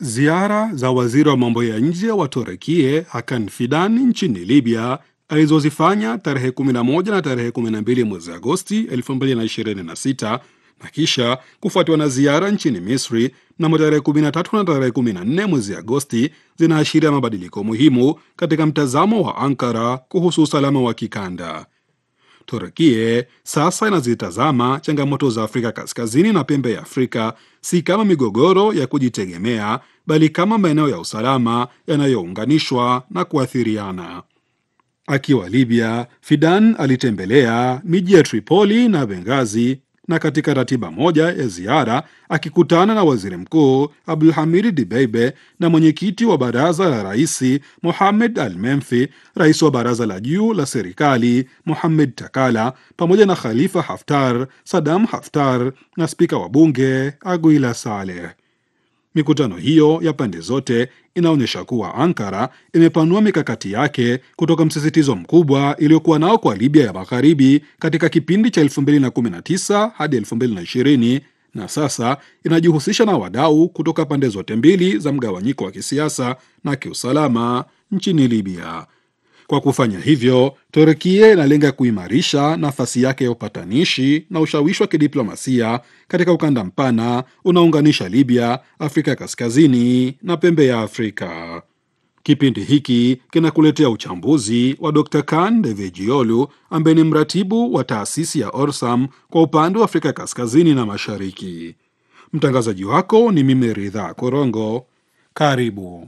Ziara za waziri wa mambo ya nje wa Turekie Hakan Fidan nchini Libya alizozifanya tarehe 11 na tarehe 12 mwezi Agosti 2026 na kisha kufuatiwa na ziara nchini Misri mnamo tarehe 13 na tarehe 14 mwezi Agosti zinaashiria mabadiliko muhimu katika mtazamo wa Ankara kuhusu usalama wa kikanda. Turkie sasa inazitazama changamoto za Afrika Kaskazini na pembe ya Afrika si kama migogoro ya kujitegemea, bali kama maeneo ya usalama yanayounganishwa na kuathiriana. Akiwa Libya, Fidan alitembelea miji ya Tripoli na Benghazi na katika ratiba moja ya ziara akikutana na waziri mkuu Abdulhamid Dibeibe na mwenyekiti wa baraza la raisi Mohamed Al Menfi, rais wa baraza la juu la serikali Mohamed Takala, pamoja na Khalifa Haftar, Sadam Haftar na spika wa bunge Aguila Saleh. Mikutano hiyo ya pande zote inaonyesha kuwa Ankara imepanua mikakati yake kutoka msisitizo mkubwa iliyokuwa nao kwa Libya ya magharibi katika kipindi cha 2019 hadi 2020 na sasa inajihusisha na wadau kutoka pande zote mbili za mgawanyiko wa kisiasa na kiusalama nchini Libya. Kwa kufanya hivyo, Turkia inalenga kuimarisha nafasi yake ya upatanishi na ushawishi wa kidiplomasia katika ukanda mpana unaounganisha Libya, Afrika Kaskazini na pembe ya Afrika. Kipindi hiki kinakuletea uchambuzi wa Dr. Kan Devejiolu ambaye ni mratibu wa taasisi ya Orsam kwa upande wa Afrika Kaskazini na Mashariki. Mtangazaji wako ni mimi Ridha Korongo. Karibu.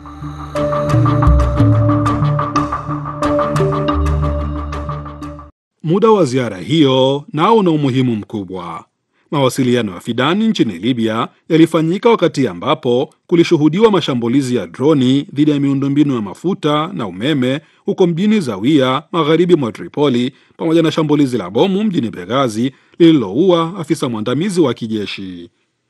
Muda wa ziara hiyo nao una umuhimu mkubwa. Mawasiliano ya Fidani nchini Libya yalifanyika wakati ambapo kulishuhudiwa mashambulizi ya droni dhidi ya miundombinu ya mafuta na umeme huko mjini Zawiya, magharibi mwa Tripoli, pamoja na shambulizi la bomu mjini Benghazi lililoua afisa mwandamizi wa kijeshi.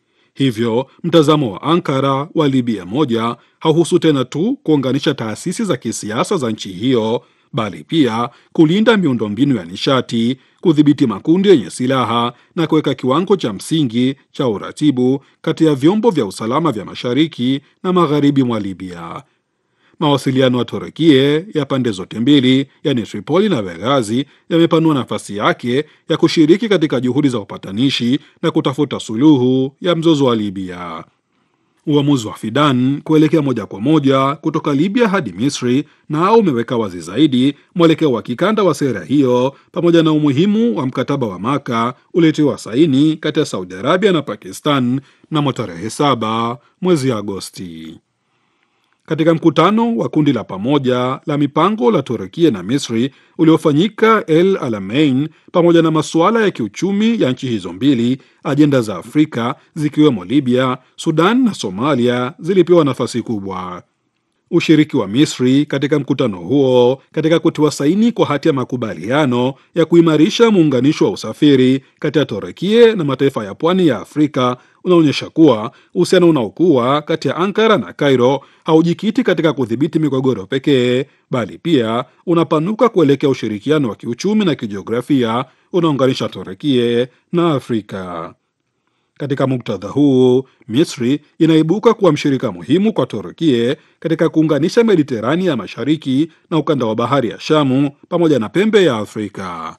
Hivyo mtazamo wa Ankara wa Libya moja hauhusu tena tu kuunganisha taasisi za kisiasa za nchi hiyo bali pia kulinda miundombinu ya nishati, kudhibiti makundi yenye silaha na kuweka kiwango cha msingi cha uratibu kati ya vyombo vya usalama vya mashariki na magharibi mwa Libya. Mawasiliano ya Turekie ya pande zote mbili, yani Tripoli na Benghazi, yamepanua nafasi yake ya kushiriki katika juhudi za upatanishi na kutafuta suluhu ya mzozo wa Libya. Uamuzi wa Fidan kuelekea moja kwa moja kutoka Libya hadi Misri nao umeweka wazi zaidi mwelekeo wa kikanda wa sera hiyo pamoja na umuhimu wa mkataba wa Maka uliotiwa saini kati ya Saudi Arabia na Pakistan mnamo tarehe saba mwezi Agosti. Katika mkutano wa kundi la pamoja la mipango la Turukia na Misri uliofanyika El Alamein, pamoja na masuala ya kiuchumi ya nchi hizo mbili, ajenda za Afrika zikiwemo Libya, Sudan na Somalia zilipewa nafasi kubwa. Ushiriki wa Misri katika mkutano huo katika kutiwa saini kwa hati ya makubaliano ya kuimarisha muunganisho wa usafiri kati ya Turukia na mataifa ya pwani ya Afrika unaonyesha kuwa uhusiano unaokuwa kati ya Ankara na Cairo haujikiti katika kudhibiti migogoro pekee, bali pia unapanuka kuelekea ushirikiano wa kiuchumi na kijiografia unaounganisha Turukia na Afrika. Katika muktadha huu, Misri inaibuka kuwa mshirika muhimu kwa Turukia katika kuunganisha Mediterania ya mashariki na ukanda wa bahari ya Shamu pamoja na pembe ya Afrika.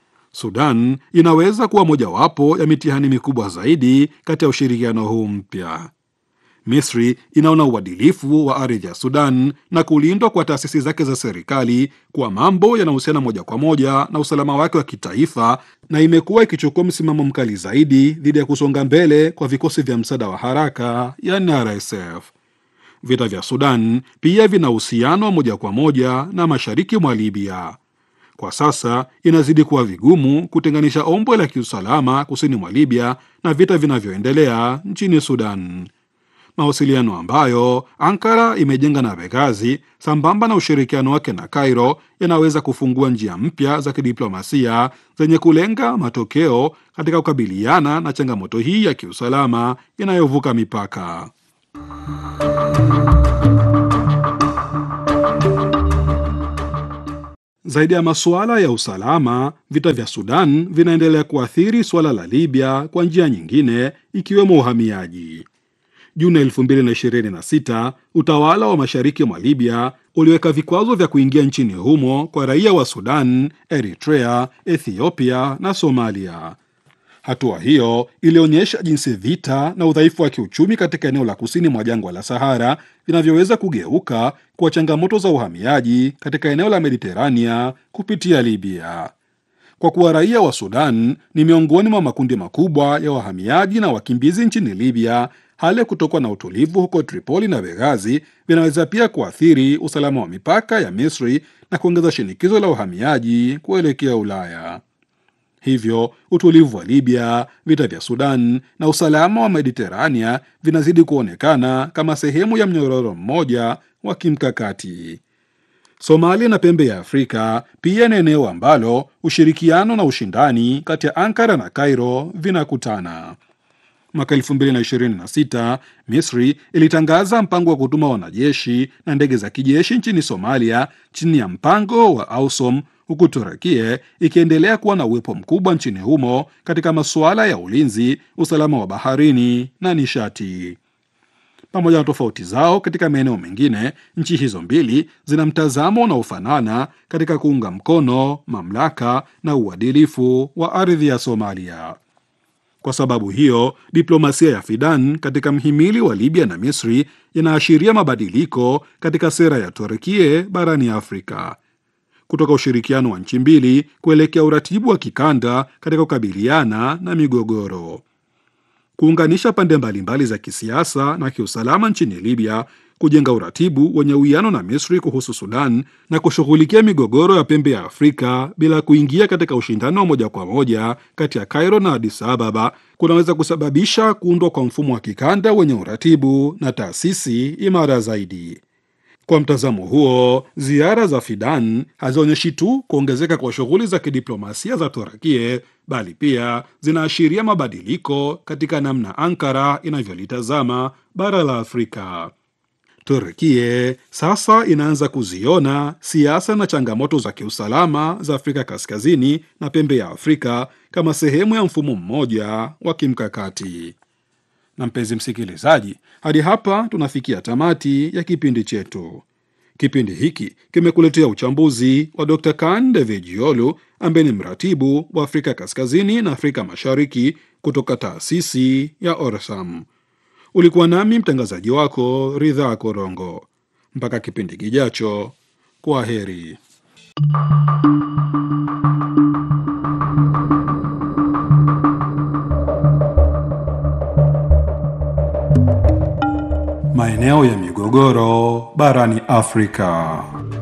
Sudan inaweza kuwa mojawapo ya mitihani mikubwa zaidi kati ya ushirikiano huu mpya. Misri inaona uadilifu wa ardhi ya Sudan na kulindwa kwa taasisi zake za serikali kuwa mambo yanahusiana moja kwa moja na usalama wake wa kitaifa, na imekuwa ikichukua msimamo mkali zaidi dhidi ya kusonga mbele kwa vikosi vya msaada wa haraka yani RSF. Vita vya Sudan pia vina uhusiano wa moja kwa moja na mashariki mwa Libya. Kwa sasa inazidi kuwa vigumu kutenganisha ombwe la kiusalama kusini mwa Libya na vita vinavyoendelea nchini Sudan. Mawasiliano ambayo Ankara imejenga na Benghazi sambamba na ushirikiano wake na Cairo yanaweza kufungua njia mpya za kidiplomasia zenye kulenga matokeo katika kukabiliana na changamoto hii ya kiusalama inayovuka mipaka. Zaidi ya masuala ya usalama, vita vya Sudan vinaendelea kuathiri suala la Libya kwa njia nyingine, ikiwemo uhamiaji. Juni 2026 utawala wa mashariki mwa Libya uliweka vikwazo vya kuingia nchini humo kwa raia wa Sudan, Eritrea, Ethiopia na Somalia. Hatua hiyo ilionyesha jinsi vita na udhaifu wa kiuchumi katika eneo la kusini mwa jangwa la Sahara vinavyoweza kugeuka kuwa changamoto za uhamiaji katika eneo la Mediterania kupitia Libya. Kwa kuwa raia wa Sudan ni miongoni mwa makundi makubwa ya wahamiaji na wakimbizi nchini Libya, hali ya kutokuwa na utulivu huko Tripoli na Benghazi vinaweza pia kuathiri usalama wa mipaka ya Misri na kuongeza shinikizo la uhamiaji kuelekea Ulaya. Hivyo utulivu wa Libya, vita vya Sudan na usalama wa Mediterania vinazidi kuonekana kama sehemu ya mnyororo mmoja wa kimkakati. Somalia na pembe ya Afrika pia ni eneo ambalo ushirikiano na ushindani kati ya Ankara na Cairo vinakutana. Mwaka 2026 Misri ilitangaza mpango wa kutuma wanajeshi na ndege za kijeshi nchini Somalia chini ya mpango wa AUSOM, huku Turukia ikiendelea kuwa na uwepo mkubwa nchini humo katika masuala ya ulinzi, usalama wa baharini na nishati. Pamoja na tofauti zao katika maeneo mengine, nchi hizo mbili zina mtazamo unaofanana katika kuunga mkono mamlaka na uadilifu wa ardhi ya Somalia. Kwa sababu hiyo, diplomasia ya Fidan katika mhimili wa Libya na Misri inaashiria mabadiliko katika sera ya Turkia barani Afrika, kutoka ushirikiano wa nchi mbili kuelekea uratibu wa kikanda katika kukabiliana na migogoro kuunganisha pande mbalimbali za kisiasa na kiusalama nchini Libya, kujenga uratibu wenye uwiano na Misri kuhusu Sudan na kushughulikia migogoro ya pembe ya Afrika bila kuingia katika ushindani wa moja kwa moja kati ya Cairo na Addis Ababa kunaweza kusababisha kuundwa kwa mfumo wa kikanda wenye uratibu na taasisi imara zaidi. Kwa mtazamo huo, ziara za Fidan hazionyeshi tu kuongezeka kwa shughuli za kidiplomasia za Turkia, bali pia zinaashiria mabadiliko katika namna Ankara inavyolitazama bara la Afrika. Turkia sasa inaanza kuziona siasa na changamoto za kiusalama za Afrika Kaskazini na pembe ya Afrika kama sehemu ya mfumo mmoja wa kimkakati. Na mpenzi msikilizaji, hadi hapa tunafikia tamati ya kipindi chetu. Kipindi hiki kimekuletea uchambuzi wa Dr. Kan Devejiolu ambaye ni mratibu wa Afrika Kaskazini na Afrika Mashariki kutoka taasisi ya Orsam. Ulikuwa nami mtangazaji wako Ridhaa Korongo. Mpaka kipindi kijacho, kwa heri. Maeneo ya migogoro barani Afrika.